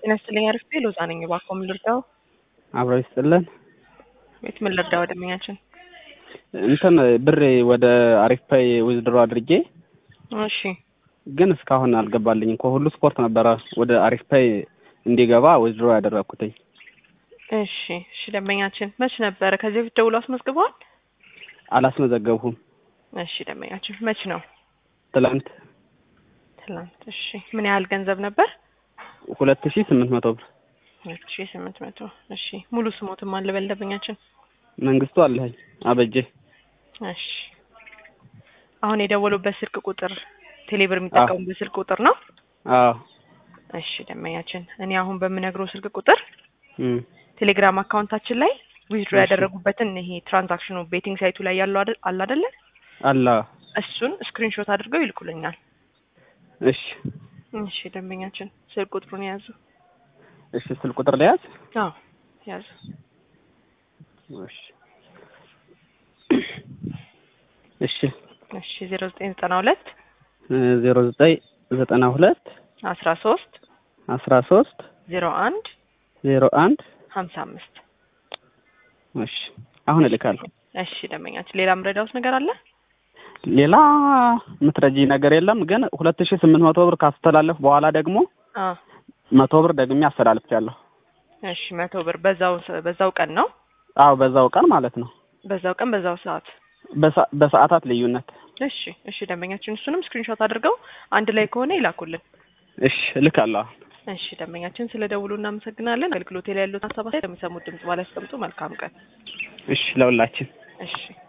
ጤና ይስጥልኝ አሪፍ ሎዛ ነኝ። እባክዎ ምን ልርዳው? አብረው ይስጥልን። ቤት ምን ልርዳው? ደንበኛችን እንትን ብሬ ወደ አሪፍ ፓይ ዊዝድሮ አድርጌ እሺ ግን እስካሁን አልገባልኝም። ከሁሉ ስፖርት ነበረ ወደ አሪፍ ፓይ እንዲገባ ዊዝድሮ ያደረግኩትኝ። እሺ እሺ ደንበኛችን መች ነበረ ከዚህ በፊት ደውሎ አስመዝግበዋል? አላስመዘገብሁም። እሺ ደንበኛችን መች ነው? ትላንት ትላንት። እሺ ምን ያህል ገንዘብ ነበር? ሁለት ሺ ስምንት መቶ ብር። ሁለት ሺ ስምንት መቶ እሺ ሙሉ ስሞትም አለ በል ደንበኛችን። መንግስቱ አለኸኝ አበጄ። እሺ አሁን የደወሉበት ስልክ ቁጥር ቴሌብር የሚጠቀሙበት ስልክ ቁጥር ነው? አዎ እሺ ደንበኛችን እኔ አሁን በምነግረው ስልክ ቁጥር እም፣ ቴሌግራም አካውንታችን ላይ ዊዝድሮ እሺ። ያደረጉበትን ይሄ ትራንዛክሽኑ ቤቲንግ ሳይቱ ላይ ያለው አይደል- አለ አይደለ? አላ እሱን ስክሪንሾት አድርገው ይልኩልኛል። እሺ እሺ ደንበኛችን ስልክ ቁጥሩን የያዙ። እሺ ስልክ ቁጥር ለያዝ። አዎ ያዙ። እሺ እሺ እሺ ዜሮ ዘጠኝ ዘጠና ሁለት ዜሮ ዘጠኝ ዘጠና ሁለት አስራ ሶስት አስራ ሶስት ዜሮ አንድ ዜሮ አንድ ሀምሳ አምስት እሺ አሁን እልካለሁ። እሺ ደንበኛችን ሌላ ምረዳውስ ነገር አለ? ሌላ የምትረጂ ነገር የለም። ግን ሁለት ሺ ስምንት መቶ ብር ካስተላለፍ በኋላ ደግሞ አ መቶ ብር ደግሜ አስተላልፌያለሁ። እሺ መቶ ብር በዛው በዛው ቀን ነው አዎ በዛው ቀን ማለት ነው። በዛው ቀን በዛው ሰዓት በሰ- በሰዓታት ልዩነት። እሺ እሺ ደንበኛችን እሱንም ስክሪንሾት አድርገው አንድ ላይ ከሆነ ይላኩልን። እሺ እልካለሁ። እሺ ደንበኛችን ስለ ደውሉ እናመሰግናለን። አገልግሎት ላይ ያሉት ሀሳብ አስተያየት የሚሰሙት ድምጽ ባላስቀምጡ መልካም ቀን። እሺ ለሁላችን እሺ